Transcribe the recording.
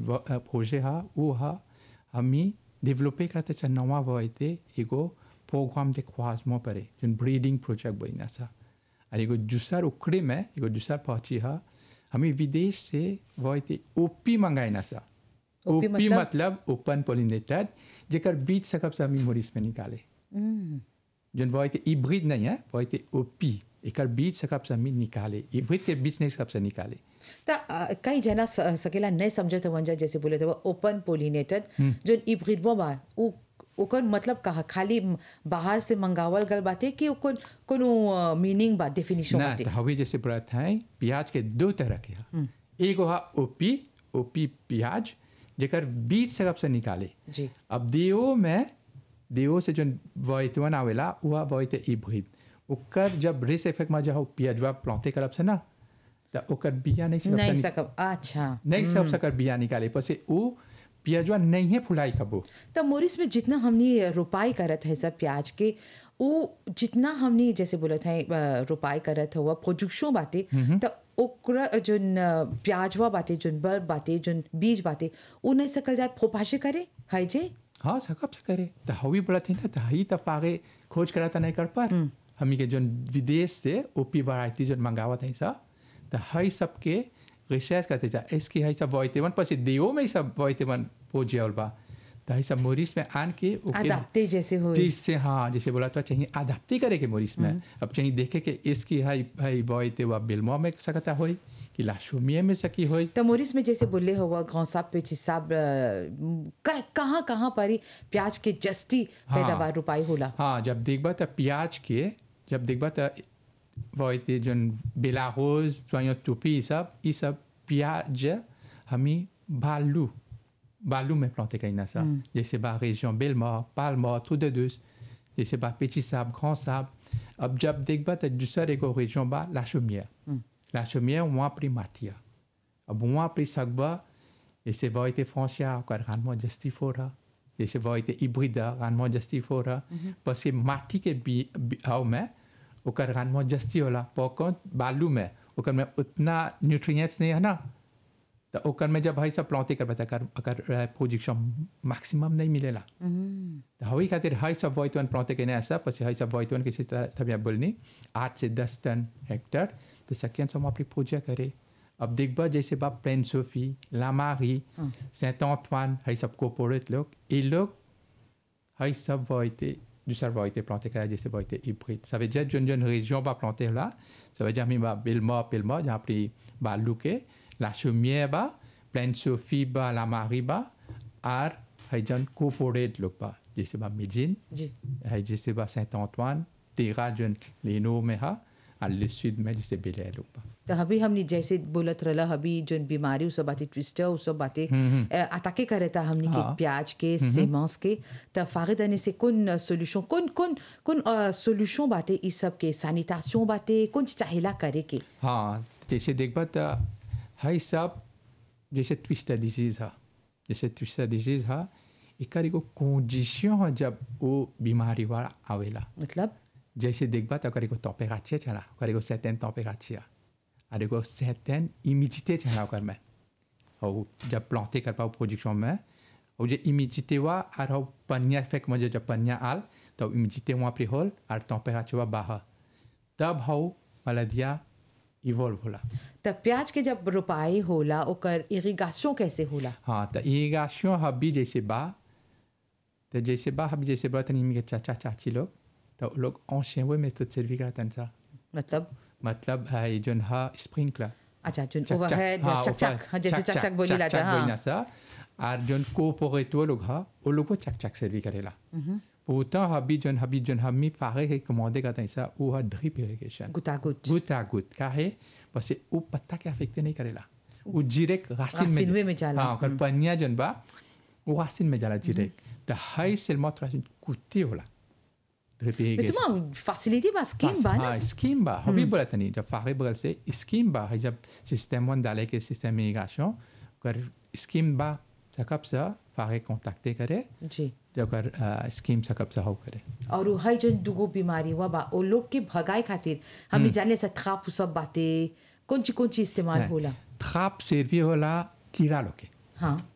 प्रोजे हा वो हा हमी डेवलपे करते चा नवा वयते एगो प्रोग्राम दे ख्वाजमो परे जोन ब्रीडिंग प्रोजेक्ट बना सा और एगो दूसर उखड़े में एगो दूसर पहुंची हा हमें विदेश से वयते ओपी मंगाई ना सा ओपी ओपी मतलब? मतलब ओपन पोलिनेटेड जेकर बीज सकब से हमी मोरिस में निकाले जोन वयते हिब्रिड नहीं है वयते ओपी एकर बीज सकब से हमी निकाले हिब्रिड के बीज नहीं सकब से निकाले त अ, कई जना स- सकेला नहीं समझत वंजा जैसे बोले थे ओपन पोलिनेटेड जो इब्रिडमो बा उ ओकर मतलब कहा खाली म- बाहर से मंगावल गल बाटे कि ओकर कोनो मीनिंग बा डेफिनेशन ना बाटे तो हवे जैसे बोलत हैं प्याज के दो तरह के हा एगो हा ओपी ओपी प्याज जेकर बीज सकब से निकाले जी अब देओ में देओ से जोन वोइतवन आवेला उहा वोइते इब्रिड ओकर जब रेस इफेक्ट में जो प्याजवा प्लांटे करब से ना तो ओकर बिया नहीं सकब से नहीं नि- सकब अच्छा नहीं सब सकर बिया निकाले पसे उ प्याजवा नहीं है फुलाई कबो तो मोरिस में जितना हमने रोपाई करत है सब प्याज के वो जितना हमने जैसे बोलत है अ, रोपाई करत हुआ प्रोडक्शन बाटे तो ओकरा जोन अ, प्याजवा बाटे जोन बल्ब बाटे जोन बीज बाटे वो नहीं सकल जाए फोपाशे करे है जे हाँ सकब से करे तो हवी बोलत है ना तो हई तो फागे खोज करा तो नहीं कर पर हमी के जोन विदेश से ओपी वैरायटी जोन मंगावत है सब तो हई सबके रिसर्च करते जा इसकी हई सब वोइतेवन पसी देओ में ही सब वोइतेवन पोजियल बा तो हई सब मोरिस में आन के ओके अदाप्ते जैसे हो जिससे हाँ जैसे बोला तो चाहिए अदाप्ती करे के मोरिस में अब चाहिए देखे कि इसकी हाई हाई वोइते वा बिल्मो में सकता होई कि लाशुमिया में सकी होई तो मोरिस में जैसे बोले हुआ गाँव साहब पे साहब कहाँ कहाँ पर ही प्याज के जस्ती हाँ। पैदावार रोपाई होला हाँ जब देखबा तो प्याज के जब देखबा तो वोइते जोन बेलारोज सोयो टोपी ई सब ई सब प्याज हमी बालू बालू में planté कहीं ना सा जैसे बा région Belmort, Palmort, tout de deux जैसे बा Petit Sable, Grand Sable अब जब देखबा तो दूसर एगो région बा La Chaumière La Chaumière वहाँ परी माटिया अब वहाँ परी सकबा जैसे वोइते फ्रांसिया ओकर रानमा जस्ती फोरा जैसे वोइते हिब्रिडा रानमा जस्ती फोरा parce माटी के बी बी- हाव में ओकर रानमा जस्ती होला पर बालू में ओकर में उतना न्यूट्रिएंट्स नहीं है ना तो ओकर में जब हई सब प्लॉटे कर बता कर अगर प्रोजेक्शन मैक्सिमम नहीं मिलेला तो हई खातिर हई सब वोइतवन प्लॉटे के नहीं ऐसा पसी हई सब वोइतवन किसी तरह तबिया बोलनी आठ से दस टन हेक्टर तो सकियन सब अपनी पूजा करे अब देखबा जैसे बा प्लेन सोफी लामारी सेंट ऑंटवान हई सब कोपोरेट लोग ये लोग हई सब वोइते दूसरा वोइते प्लॉटे करे जैसे वोइते hybride ça veut dire जन जन région va planter là ça veut dire mi va Belmort Belmort जहाँ pris ba Luque la Chaumière ba Plaine Sophie ba la Marie ba और हई जन कोपोरेट लोग बा जैसे बा मेजिन जी हई जैसे बा सेंट ऑंटवान तेरा जन लेनो में हा और le sud में जैसे बेले लोग बा तो अभी हमने जैसे बोलत रहला अभी जोन बीमारी उ सब बातें ट्विस्टर उ सब बातें अटाके करे था हमने के हाँ। प्याज के सेमंस के तो फारिद आने से कौन सोल्यूशन कौन कौन कौन सोल्यूशन बातें इस सब के सैनिटाइजेशन बातें कौन चीज चाहेला करे के हाँ जैसे देखबा तो हई सब जैसे ट्विस्टर डिजीज हा जैसे ट्विस्टर डिजीज हा एकर एगो कंडीशन हा जब वो बीमारी वाला आवेला मतलब जैसे देखबा तो ओकर एगो टेम्परेचर चला ओकर एगो सर्टेन टेम्परेचर और एगो सर्टेन इमिडिटे चला ओकर में और जब प्लांटे कर पाओ प्रोजेक्शन में और जो इमिडिटे वा और हो पनिया फेक में जब पनिया आल तो इमिडिटे वहाँ पे होल और टेम्परेचर वा बाहर तब हो मलदिया इवॉल्व होला तो प्याज के जब रोपाई होला ओकर इरिगेशन कैसे होला हाँ तो इरिगेशन हबी जैसे बा तो जैसे बा हबी जैसे बा तनी के चाचा चाची लोग तो वो लोग ancien वे में तो सर्वी करतन सा मतलब मतलब है जोन हा स्प्रिंकलर अच्छा जोन ओवरहेड चक चक हाँ, जैसे चक चक बोली ला चक बोली ना हाँ सा और जोन कोपोरेट वो लोग हा वो लोग को चक चक सर्वी करेला pourtant हबी जोन हबी जोन हमी फारे के कमांडे करता है सा वो हा ड्रिप इरिगेशन गुतागुत गूट à गूट का है parce que वो पत्ता के अफेक्ट नहीं करेला वो जीरेक रासिन रासिन में में जाला। हाँ ओकर पनिया जोन बा वो रासिन में जाला जीरेक तो हाई सेलमा रासिन कुत्ती होला drip mais irrigation c'est moi facilité बा स्कीम बा ना हाँ स्कीम बा हबी बोला तनी जब फारे बगल से स्कीम बा है जब सिस्टम वन डाले के सिस्टम इरिगेशन कर स्कीम बा सकब सा फारे कांटेक्ट करे जी जब कर स्कीम सकब सा हो करे और उ हई जन दुगो बीमारी हुआ बा ओ लोग के भगाए खातिर हमें जाने से थ्राप उ सब बातें कौन ची कौन ची इस्तेमाल होला ट्राप सर्वी होला कीड़ा लोग के हाँ